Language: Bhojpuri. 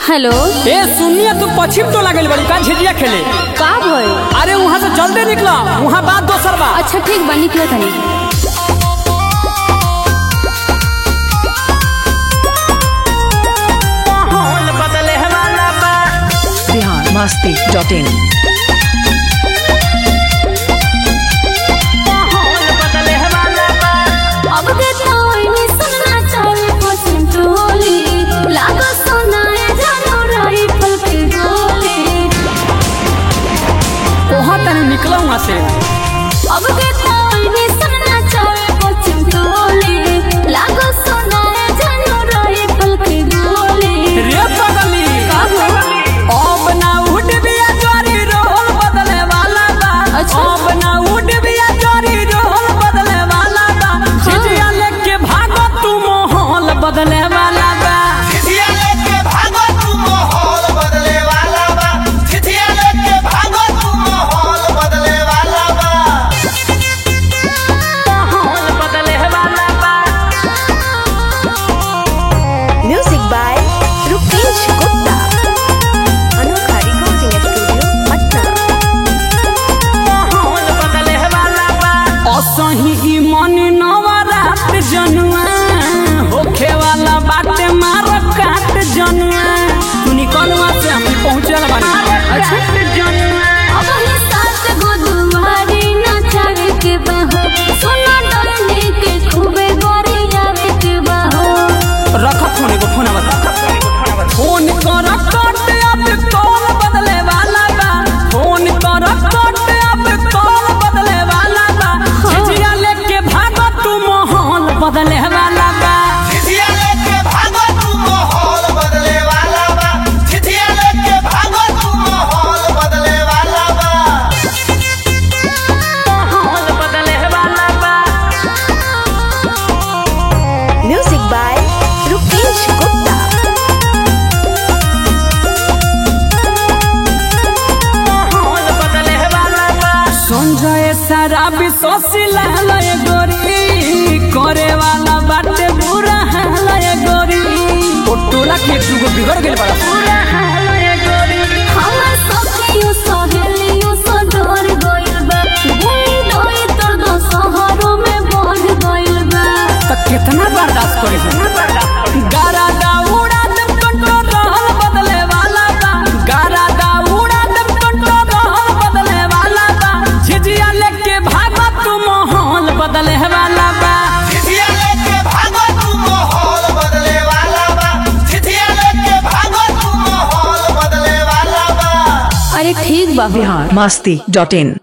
हेलो ए सुनिए तू पश्चिम तो लागल बड़ी का झिझिया खेले का भइल अरे वहाँ से जल्दी निकला वहाँ बात दोसर बा अच्छा ठीक बा निकलो तनी बिहार मस्ती डॉट इन अब के तोय में सुनना चाहे पसंद टोली लागो सोनाए जानो राइफल के गोली वहाँ तनी निकला वहाँ से अब के तोय में सुनना चाहे पसंद टोली लागो सोनाए जानो राइफल के गोली रे पगली का भइल अब ना उठ बिया जोरी रोल बदले वाला बा अच्छा। अब ना उठ बिया जोरी रोल बदले वाला बा झिझिया लेके भागो तू माहौल बदले वाला बा चिठिया लेके भागो तू माहौल बदले वाला बा चिठिया लेके भागो तू माहौल बदले वाला बा माहौल बदले वाला बा Music by Rupesh Gupta. Anokha Recording Studio, Patna. माहौल बदले वाला बा असही ई मन नवरात जनुआ होखे वाला बाटे मार काट जनुआ तू निकलवा से हम पहुंचल बानी अच्छा अब ही साथ गो दुआरी नचावे के बहो सोना डरने के खूबे गोरी जावे के बहो रख फोन एगो फोन बता फोन कर कट अब कॉल बदले वाला बा फोन कर कट अब कॉल बदले वाला बा झिझिया लेके भागो तू माहौल बदले वाला बा चिठिया लेके भागो तू माहौल बदले वाला बा चिठिया लेके भागो तू माहौल बदले वाला बा माहौल बदले वाला बा Music by Rupesh Gupta. Sanjay सारा विश्वसिला लय गोरी करे वाला बाटे बुरा हालय गोरी ओ टोला के दुगो बिगड़ गेल बड़ा हमर सखियो सहेलियो स डर गइल बा गुई डोई तोर दो शहरों में बढ़ गइल बा त कितना बर्दाश्त करे हम गारा दा उड़ा दम कंट्रोल रहल बदले वाला बा गारा दा उड़ा दम कंट्रोल रहल बदले वाला बा झिझिया लेके भागो तू माहौल बदले वाला बा चिठिया लेके भागो तू माहौल बदले वाला बा चिठिया लेके भागो तू माहौल बदले वाला बा अरे ठीक बा बिहार मस्ती डॉट इन